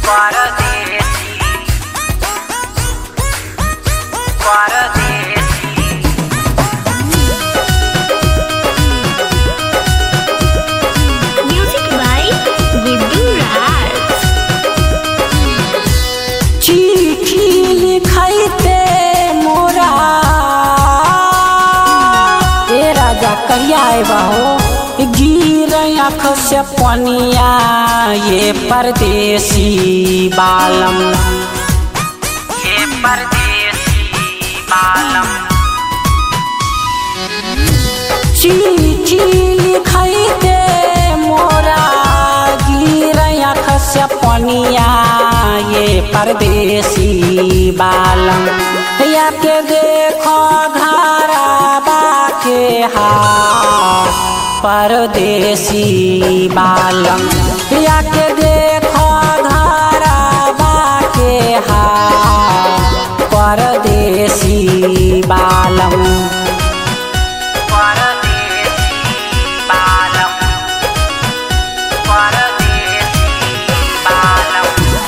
परदेसी परदेसी Music by Guddu Raj. चिट्ठी लिखैते मोरा ए राजा कहिया आएबा हो गिर आँख से पनिया ये परदेसी बालम ये परदेसी बालम चिट्ठी लिखैते मोरा गिर आँख से पनिया ये परदेसी बालम या के देखो घरा बाके हाथ परदेसी बालम या के देखो घरा बाके हाथ परदेसी बालम परदेसी बालम परदेसी बालम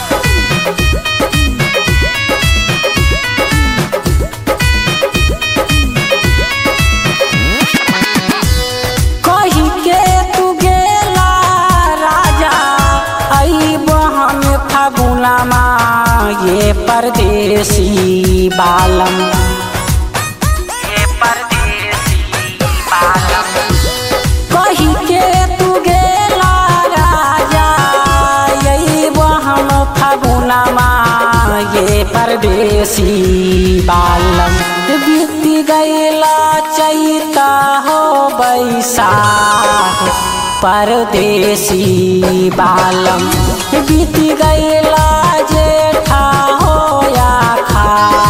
कही के तू गेला राजा आई बहन फगुनमा ये परदेसी बालम ये परदेसी बालम कही के तू गेला राजा यही बहन फगुनमा ये परदेसी बालम बीती गैला चैता हो बैसाख परदेसी बालम बीती गैला जेठा हो या खा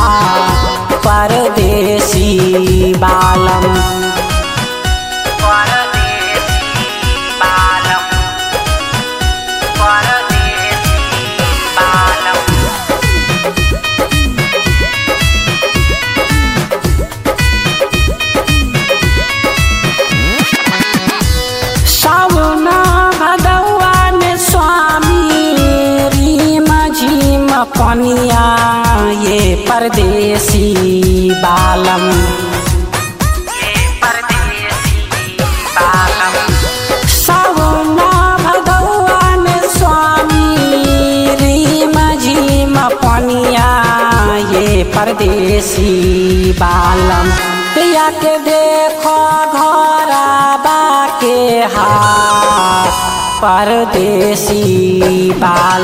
परदेसी बालम परदेसी बालम परदेसी बालम सावना भदौआ में स्वामी रीम झीम पनिया ये परदेसी बालम ये परदेसी बालम सावना भदौआ में स्वामी रीम झीम पनिया ये परदेसी बालम या के देखो घोरा बाके हाथ परदेसी बाल